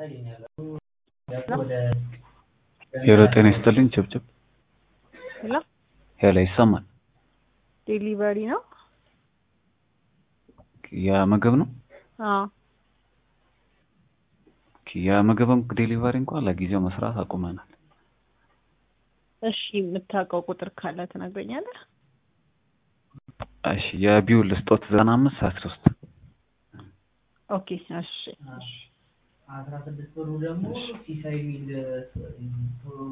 ሄሎ ጤና ይስጥልኝ ጭብጭብ ሄሎ ሄሎ ይሰማል ዴሊቨሪ ነው? የምግብ ነው አዎ የምግብም ዴሊቨሪ እንኳን ለጊዜው መስራት አቁመናል እሺ የምታውቀው ቁጥር ካለ ትነግረኛለህ? እሺ የቢውል ስጦት ዘጠና አምስት አስራ ሶስት ኦኬ እሺ አስራ ስድስት ብሩ ደግሞ ሲሳይ ሚል